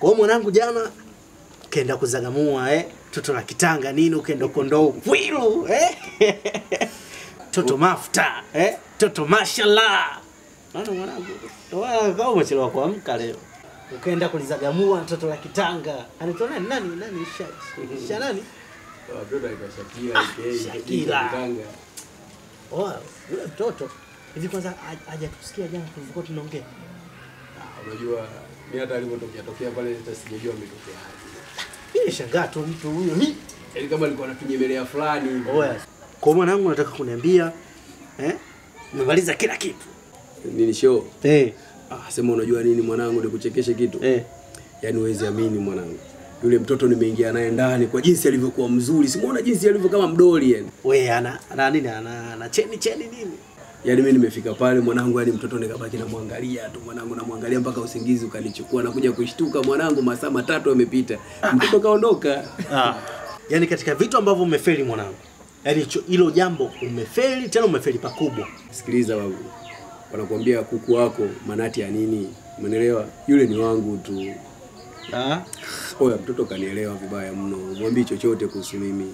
Wewe mwanangu jana ukaenda kuzagamua eh? Toto la kitanga nini ukaenda kondoo kwilu eh? Toto mafuta eh? Toto mashallah. Naona mwanangu, ndio maana kama umechelewa kuamka leo. Ukaenda kulizagamua toto la kitanga. Anaitwa nani? Nani? Nani? Sha, sha nani? Watoto aitwa Shakila, aka Shakila. Kitanga. Oh, yule mtoto. Hivi kwanza ha- hajatusikia jana tulivyokuwa tunaongea. Ah, Unajua mimi hata alipotokea tokea pale hata sijajua ametokea wapi. Hii shangaa tu mtu huyo. Hii. Yaani kama alikuwa anafinyemelea fulani hivi. Oya. Kwa mwanangu nataka kuniambia eh? Umemaliza kila kitu. Nini show? Eh. Ah, sema unajua nini mwanangu nikuchekeshe kitu. Eh. Yaani huwezi amini mwanangu. Yule mtoto nimeingia naye ndani kwa jinsi alivyokuwa mzuri. Simuona jinsi alivyo kama mdoli yani. We ana ana nini? Ana, ana cheni cheni nini? Yaani mimi nimefika pale mwanangu, yani mtoto nikabaki namwangalia tu mwanangu, namwangalia mpaka usingizi ukanichukua, nakuja kushtuka mwanangu, masaa matatu yamepita, mtoto kaondoka. Ah. Yaani katika vitu ambavyo umefeli mwanangu. Yaani hicho- hilo jambo umefeli tena umefeli pakubwa. Sikiliza babu, wanakuambia kuku wako manati ya nini, umeelewa? Yule ni wangu tu. Ah. Oya, mtoto kanielewa vibaya mno, mwambii chochote kuhusu mimi.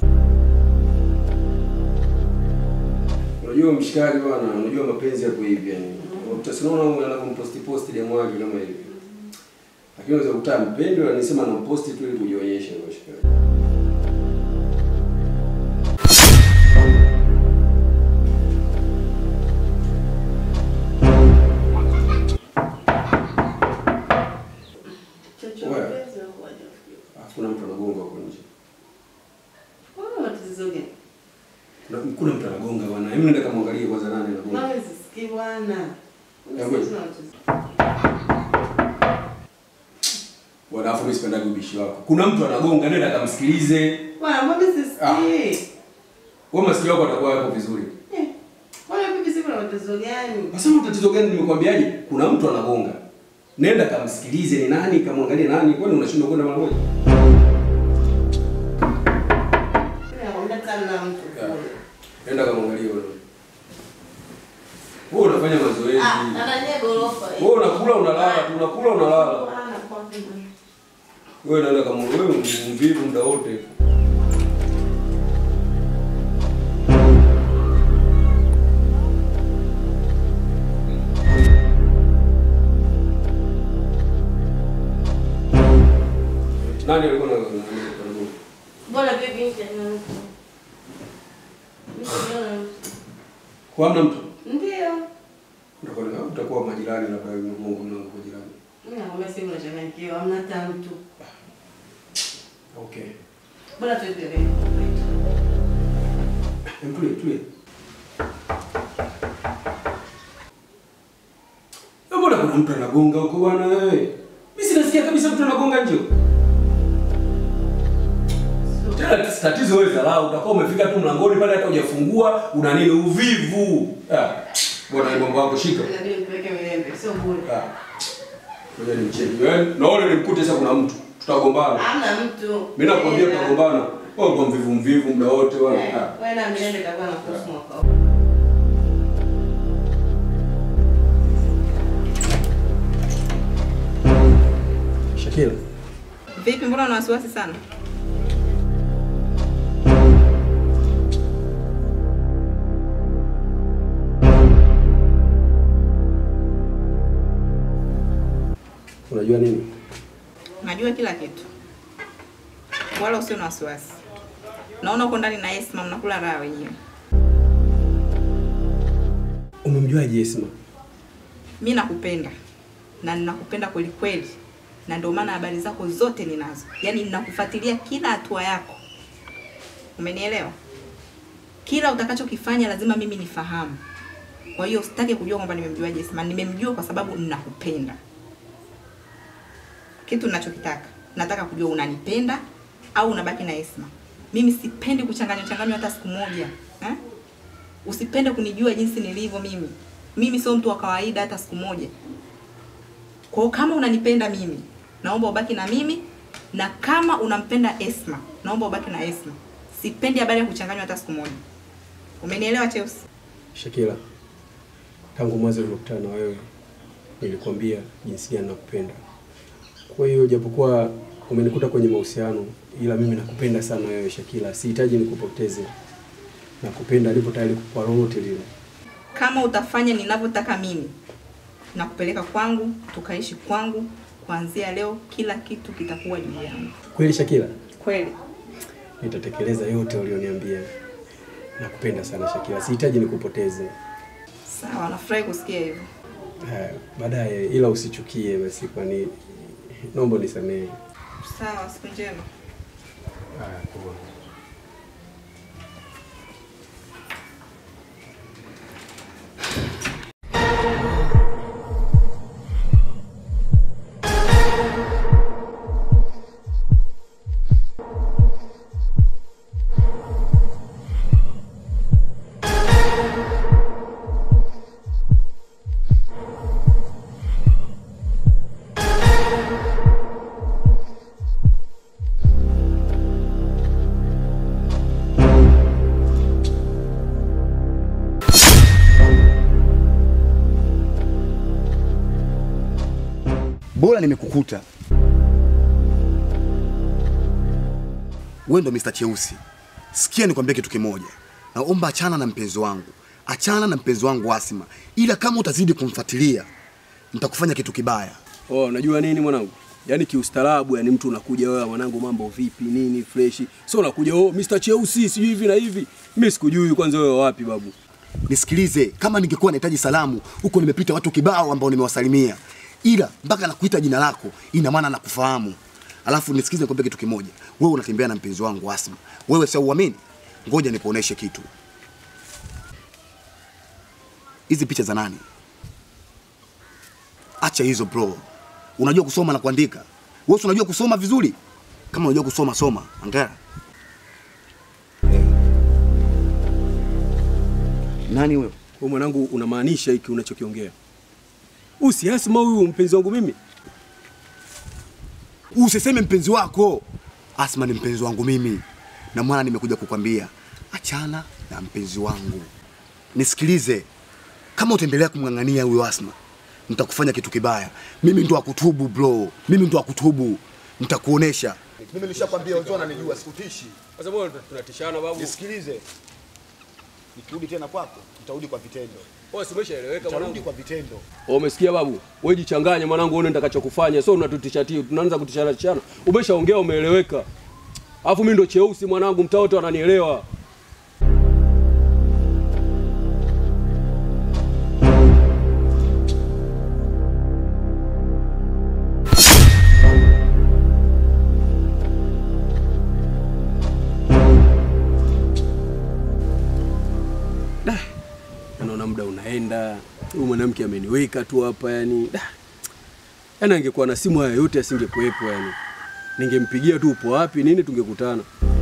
Unajua mshikaji bwana, unajua mapenzi yako hivi yani. Utasinaona anapomposti posti demo wake kama hivi. Lakini unaweza kukuta mpendi na nisema namposti tu ili kujionyesha kwa mshikaji. Wewe. Alafu kuna mtu anagonga huko nje. Kuna, kuna mtu anagonga bwana. Hebu nenda kamwangalie kwanza nani anagonga. Bwana, alafu mimi sipendagi ubishi wako. Kuna mtu anagonga, nenda kamsikilize. Wewe masikio yako atakuwa yako vizuri. Sasa tatizo gani nimekwambiaje? Kuna mtu anagonga. Nenda kamsikilize ni nani, kamwangalie nani. Kwani unashindwa kwenda mara moja? Nenda kamwangalie wewe. Wewe unafanya mazoezi. Wewe unakula unalala, tu unakula unalala. Wewe naenda kama wewe mvivu muda wote. Nani alikuwa na na- Kwa hamna mtu. Ndio. Utakuwa utakuwa majirani labda Mungu na kwa jirani. Mimi nakwambia sisi tunachanganyikiwa, hamna hata mtu. Okay. Bora tuendelee. Hem, Tulie, tulie. Eh, Mbona kuna mtu anagonga huko bwana wewe? Mimi sinasikia kabisa mtu anagonga nje. huko. Tena tatizo wewe dharau, utakuwa umefika tu mlangoni pale hata hujafungua, una nini uvivu. Ah. Bwana hii mambo yako shika. Inabidi nipeleke Milembe, sio bure. Ah. Ngoja nimcheki. Wewe naona nimkute sasa kuna mtu. Tutagombana. Hamna mtu. Mimi nakwambia Eh, tutagombana. Wewe uko mvivu mvivu muda wote eh, wewe. Ah. Wewe na Milembe itakuwa na kosi mwaka huu. Shakira. Vipi, mbona una wasiwasi sana? Unajua nini? Najua kila kitu, wala usio na wasiwasi. Naona uko ndani na Esma, mnakula raha wenyewe. Umemjuaje Esma? Mi nakupenda na ninakupenda kweli kweli, na ndio maana habari zako zote ninazo, yaani ninakufuatilia kila hatua yako. Umenielewa? Kila utakachokifanya lazima mimi nifahamu. Kwa hiyo usitake kujua kwamba nimemjuaje Esma. Nimemjua kwa sababu ninakupenda. Kitu ninachokitaka, nataka kujua unanipenda au unabaki na Esma. Mimi sipendi kuchanganywa changanywa hata siku moja eh? Usipende kunijua jinsi nilivyo mimi. Mimi sio mtu wa kawaida hata siku moja. Kwa hiyo kama unanipenda mimi, naomba ubaki na mimi, na kama unampenda Esma, naomba ubaki na Esma. Sipendi habari ya kuchanganywa hata siku moja. Umenielewa Cheusi? Shakira, tangu mwanzo nilipokutana na wewe nilikwambia jinsi gani nakupenda. Kwa hiyo japokuwa umenikuta kwenye mahusiano, ila mimi nakupenda sana wewe Shakila, sihitaji nikupoteze. Nakupenda, nipo tayari kwa lolote lile. Kama utafanya ninavyotaka mimi, nakupeleka kwangu, tukaishi kwangu. Kuanzia leo kila kitu kitakuwa juu yangu. Kweli Shakila, Kweli. nitatekeleza yote ulioniambia. Nakupenda sana Shakila, sihitaji nikupoteze. Sawa, nafurahi kusikia hivyo. Haya, baadaye, ila usichukie basi, kwani naomba nisamehe. Sawa, siku njema. Haya, poa. Bora nimekukuta wewe, ndo Mr. Cheusi. Sikia nikwambie kitu kimoja, naomba achana na mpenzi wangu, achana na mpenzi wangu Asma, ila kama utazidi kumfuatilia nitakufanya kitu kibaya. Oh, unajua nini mwanangu? Yaani kiustaarabu, yani mtu unakuja wewe mwanangu, mambo vipi nini freshi. Sio unakuja oh Mr. Cheusi sijui hivi na hivi. Mimi sikujui kwanza wewe wapi babu. Nisikilize, kama ningekuwa nahitaji salamu huko, nimepita watu kibao ambao nimewasalimia, ila mpaka nakuita jina lako, ina maana nakufahamu. Alafu nisikize, nikwambie kitu kimoja, wewe unatembea na mpenzi wangu Asma, wewe sio uamini. Ngoja nikuoneshe kitu. Hizi picha za nani? Acha hizo bro. Unajua kusoma na kuandika? Wewe si unajua kusoma vizuri? Kama unajua kusoma soma, angalia. Nani huyo? Wewe mwanangu unamaanisha hiki unachokiongea? Usi Asma huyu mpenzi wangu mimi? Usiseme mpenzi wako. Asma ni mpenzi wangu mimi, na mwana nimekuja kukwambia achana na mpenzi wangu. Nisikilize, kama utaendelea kumng'ang'ania huyo Asma, nitakufanya kitu kibaya. Mimi ndo akutubu bro, mimi ndo akutubu, nitakuonesha. Mimi nishakwambia wenzao wananijua, sikutishi. Sasa mbona tunatishana babu? Nisikilize, nikirudi tena kwako, nitarudi kwa vitendo, Wewe si umeshaeleweka nitarudi mwanangu? kwa vitendo. Oh, umesikia babu? Wewe jichanganye mwanangu, uone nitakachokufanya. Sio unatutisha tu, tunaanza kutishana tishana. Umeshaongea umeeleweka. Alafu mimi ndo cheusi mwanangu, mtaa wote wananielewa. Da. Naona muda unaenda. Huyu mwanamke ameniweka tu hapa yani. Da. Yaani angekuwa na simu haya yote asingekuwepo yani. Ningempigia tu upo wapi nini tungekutana.